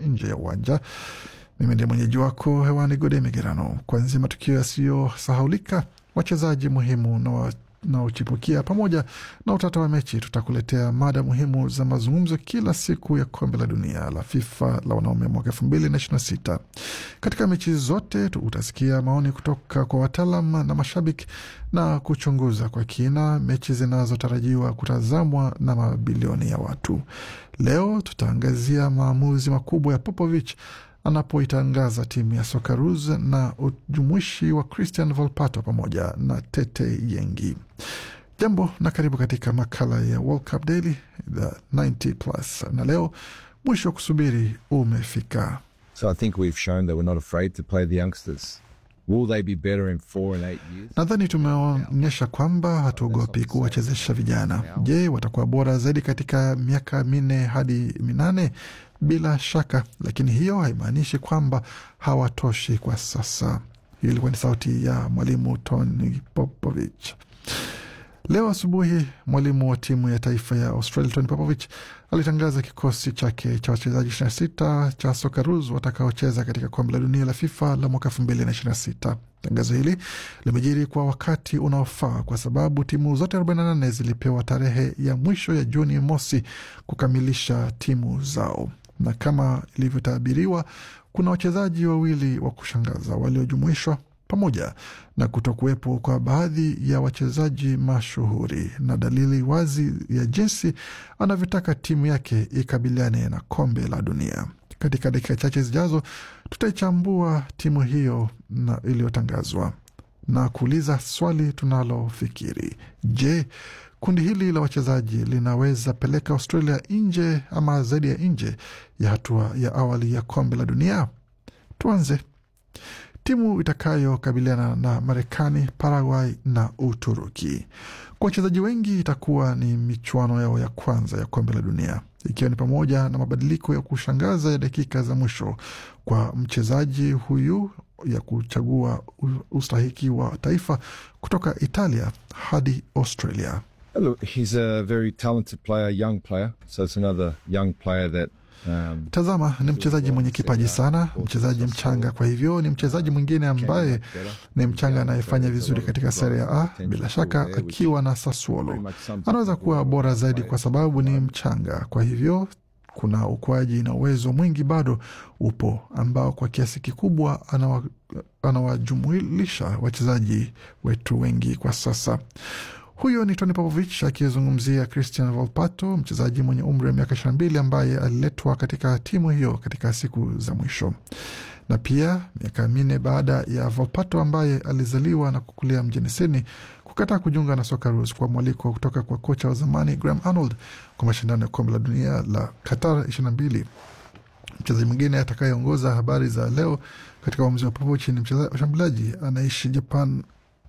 nje ya uwanja. Mimi ndiye mwenyeji wako hewani, Gode Migerano. Kuanzia matukio yasiyosahaulika, wachezaji muhimu na wa naochipukia pamoja na utata wa mechi, tutakuletea mada muhimu za mazungumzo kila siku ya kombe la dunia la FIFA la wanaume mwaka elfu mbili na ishirini na sita. Katika mechi zote utasikia maoni kutoka kwa wataalam na mashabiki na kuchunguza kwa kina mechi zinazotarajiwa kutazamwa na mabilioni ya watu. Leo tutaangazia maamuzi makubwa ya Popovich anapoitangaza timu ya Socceroos na ujumuishi wa Christian Volpato pamoja na Tete Yengi. Jambo na karibu katika makala ya World Cup Daily the 90 plus, na leo mwisho wa kusubiri umefika. So I think we've shown that we're not afraid to play the youngsters. Will they be better in four and eight years? Nadhani tumeonyesha kwamba hatuogopi kuwachezesha vijana. Je, watakuwa bora zaidi katika miaka minne hadi minane? Bila shaka, lakini hiyo haimaanishi kwamba hawatoshi kwa sasa. Hiyo ilikuwa ni sauti ya mwalimu Tony Popovich. Leo asubuhi mwalimu wa timu ya taifa ya Australia Tony Popovich alitangaza kikosi chake cha wachezaji 26 cha Socceroos watakaocheza katika kombe la dunia la FIFA la mwaka 2026. Tangazo hili limejiri kwa wakati unaofaa kwa sababu timu zote 48 zilipewa tarehe ya mwisho ya Juni mosi kukamilisha timu zao, na kama ilivyotabiriwa, kuna wachezaji wawili wa kushangaza waliojumuishwa pamoja na kutokuwepo kwa baadhi ya wachezaji mashuhuri na dalili wazi ya jinsi anavyotaka timu yake ikabiliane na kombe la dunia. Katika dakika chache zijazo, tutaichambua timu hiyo na iliyotangazwa na kuuliza swali tunalofikiri: je, kundi hili la wachezaji linaweza peleka Australia nje ama zaidi ya nje ya hatua ya awali ya kombe la dunia? Tuanze. Timu itakayokabiliana na Marekani, Paraguay na Uturuki. Kwa wachezaji wengi itakuwa ni michuano yao ya kwanza ya kombe la dunia, ikiwa ni pamoja na mabadiliko ya kushangaza ya dakika za mwisho kwa mchezaji huyu ya kuchagua ustahiki wa taifa kutoka Italia hadi Australia. Look, he's a very talented player, young player. So it's another young player that Um, tazama ni mchezaji mwenye kipaji sana, mchezaji mchanga. Kwa hivyo ni mchezaji mwingine ambaye ni mchanga anayefanya vizuri katika Serie A. Bila shaka, akiwa na Sassuolo anaweza kuwa bora zaidi kwa sababu ni mchanga. Kwa hivyo kuna ukuaji na uwezo mwingi bado upo, ambao kwa kiasi kikubwa anawajumuisha wachezaji wetu wengi kwa sasa. Huyo ni Tony Popovich akizungumzia Christian Volpato, mchezaji mwenye umri wa miaka 22 ambaye aliletwa katika timu hiyo katika siku za mwisho, na pia miaka minne baada ya Volpato ambaye alizaliwa na kukulia mjini Sydney kukataa kujiunga na Socceroos kwa mwaliko kutoka kwa kocha wa zamani Graham Arnold kwa mashindano ya kombe la dunia la Qatar 22. Mchezaji mwingine atakayeongoza habari za leo katika uamuzi wa Popovich ni mshambuliaji anaishi Japan.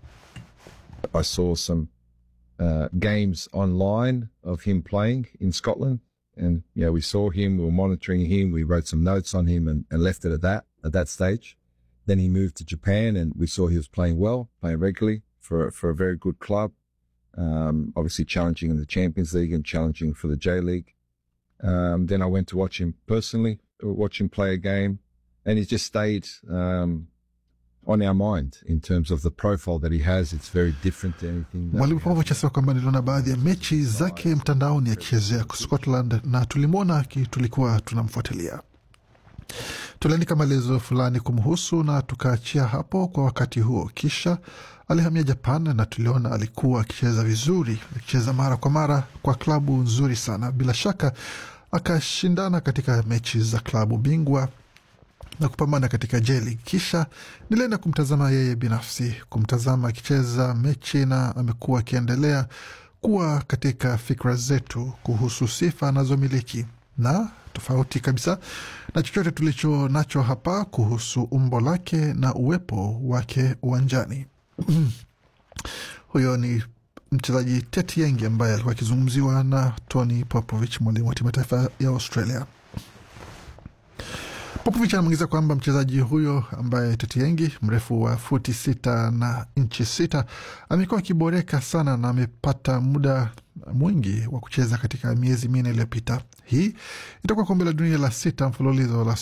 I saw some Uh, games online of him playing in Scotland. And, yeah, we saw him, we were monitoring him, we wrote some notes on him and, and left it at that, at that stage. Then he moved to Japan and we saw he was playing well, playing regularly for, for a very good club. Um, obviously challenging in the Champions League and challenging for the J League. Um, then I went to watch him personally, watch him play a game and he just stayed, um, on our mind in terms of the profile that he has it's very different to anything mwalimu Popovich asema kwamba niliona baadhi ya mechi zake mtandaoni akichezea Scotland na tulimwona tulikuwa tunamfuatilia tuliandika maelezo fulani kumhusu na tukaachia hapo kwa wakati huo kisha alihamia Japan na tuliona alikuwa akicheza vizuri akicheza mara kwa mara kwa klabu nzuri sana bila shaka akashindana katika mechi za klabu bingwa na kupambana katika jeli. Kisha nilienda kumtazama yeye binafsi, kumtazama akicheza mechi, na amekuwa akiendelea kuwa katika fikra zetu kuhusu sifa anazomiliki na tofauti kabisa na chochote tulicho nacho hapa kuhusu umbo lake na uwepo wake uwanjani. Huyo ni mchezaji Tete Yengi ambaye alikuwa akizungumziwa na Tony Popovich, mwalimu wa timu ya taifa ya Australia. Popovich anamwingiza kwamba mchezaji huyo ambaye Tetiengi mrefu wa futi sita na inchi sita amekuwa akiboreka sana na amepata muda mwingi wa kucheza katika miezi minne iliyopita. Hii itakuwa kombe la dunia la sita mfululizo la